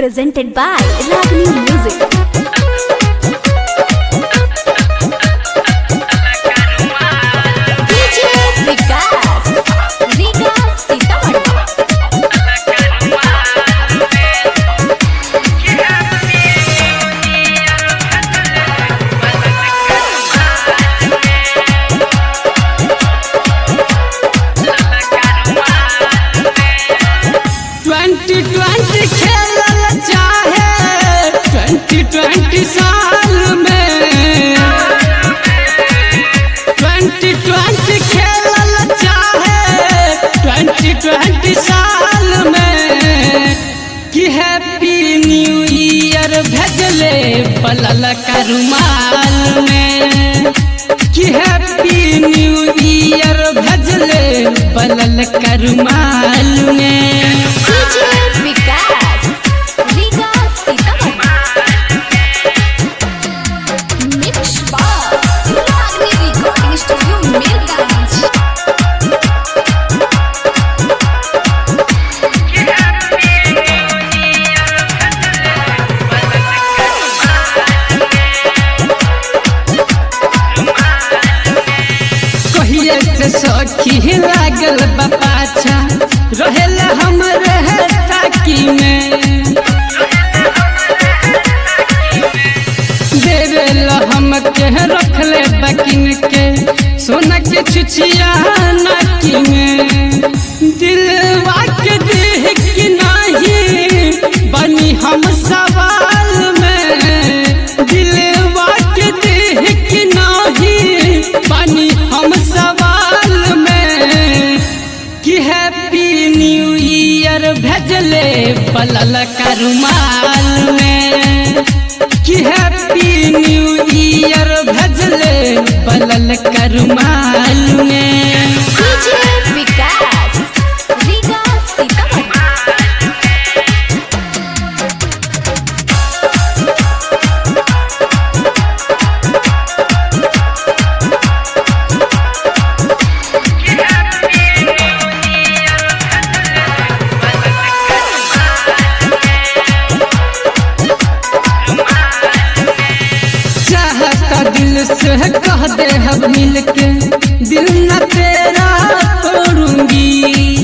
presented by Ragini Music. DJ Vikas, Riga Sitamarhi. Twenty twenty खेलल चाहे twenty twenty साल में ट्वेंटी ट्वेंटी खेलल चाहे ट्वेंटी ट्वेंटी साल में कि हैप्पी न्यू ईयर भेजले पलल का रुमाल में कि हैप्पी न्यू ईयर भेजले पलल का रुमाल में DJ Vikas, Riga Sitamarhi. Mix by Ragini Recording Studio, Mirganj. कहिए से सखी लागल बा पाछा रहेला हम रहे ताकी में देवेला हम के रखले बकिन के सोना के छुछिया नाकी में दिलवा के देह की नाही बनी हम सवाल में दिलवा के देह की नाही बनी हम सवाल में कि हैप्पी न्यू ईयर भेजले पलल का रुमाल में कि हैप्पी न्यू ईयर भेजले पलल का रुमाल में DJ Vikas, Riga Sitamarhi. चाहता दिल से कह दे हम मिल के दिल न तेरा तोड़ूंगी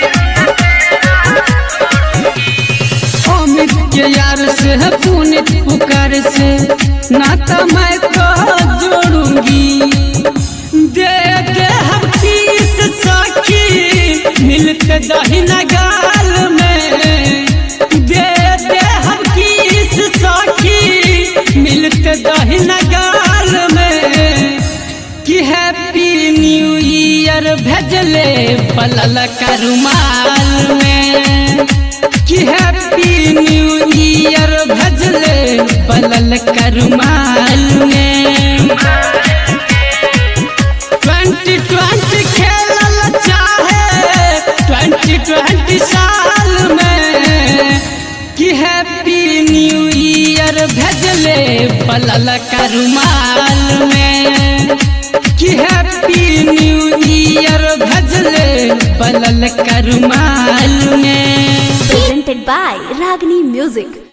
अमित के यार से पुनित पुकार से नाता मैं तो जोड़ूंगी दे दे हम किस सखी मिलते दहिना गाल में दे दे हम किस सखी मिलते दहिना गाल में कि हैप्पी न्यू ईयर भेजले पलल का रुमाल में कि हैप्पी न्यू ईयर भेजले पलल का रुमाल में ट्वेंटी ट्वेंटी खेलल चाहे ट्वेंटी ट्वेंटी साल में कि हैप्पी न्यू ईयर भेजले पलल का रुमाल में कि हैप्पी न्यू ईयर भेजले पलल का रुमाल में Presented by Ragini Music.